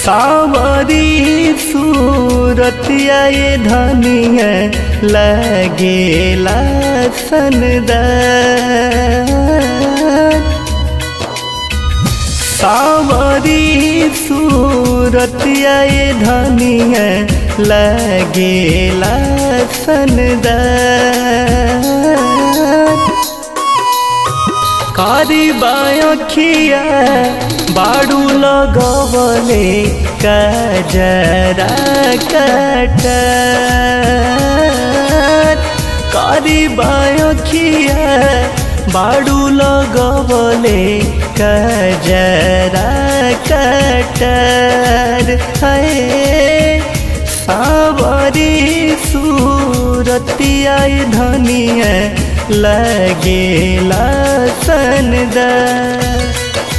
सावरी सूरतिया ये धनिया लगेला सनदार सावरी सूरतिया ये धनिया लगेला सनदार कारी बायखिया बाडू लगवले कजरा कटार कारी बायखिया बाडू लगवले कजरा कटार है सावरी सूरतिया धनिया लगेला सनदार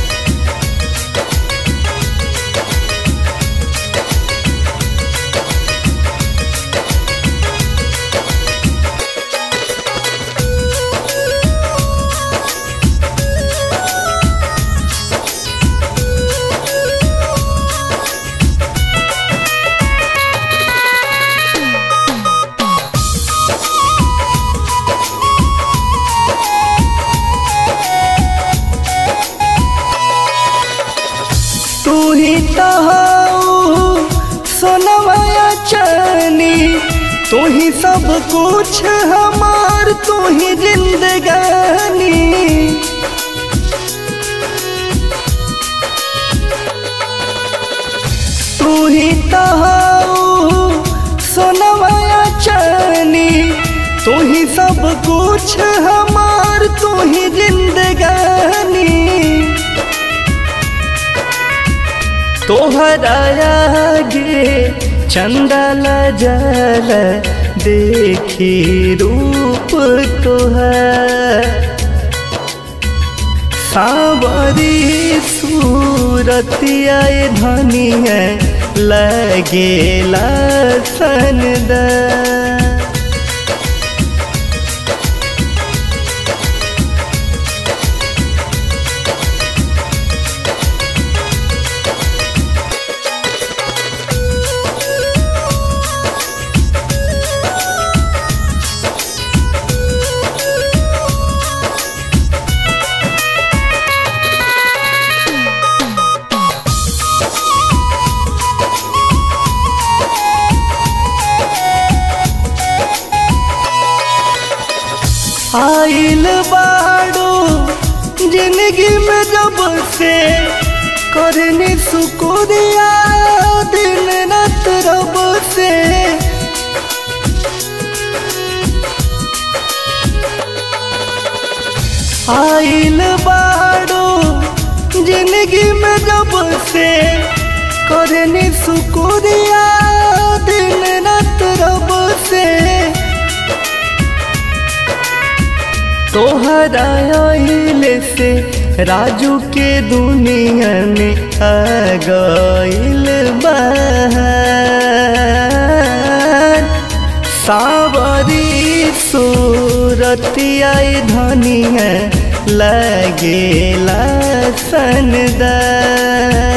तू ही तो सोनमया चनी तू ही सब कुछ हमार तू ही जिंदगानी तू ही तो सोनमया चनी तू ही सब कुछ हमार तू ही जिंदगानी तोहरा आगे चंदल जल देखी रूप तोहर सावरी सूरतिया धनिया लगेला सनदार आइल बाड़ो जिंदगी में जब से करनी सुकुरिया दिन रात रब से आइल बाड़ो जिंदगी में जब से करनी सुकुरिया दिन रात रब से तोहरा आइले से राजू के दुनिया में आ गइल बहार सावरी सूरतिया धनिया लगेला सनदार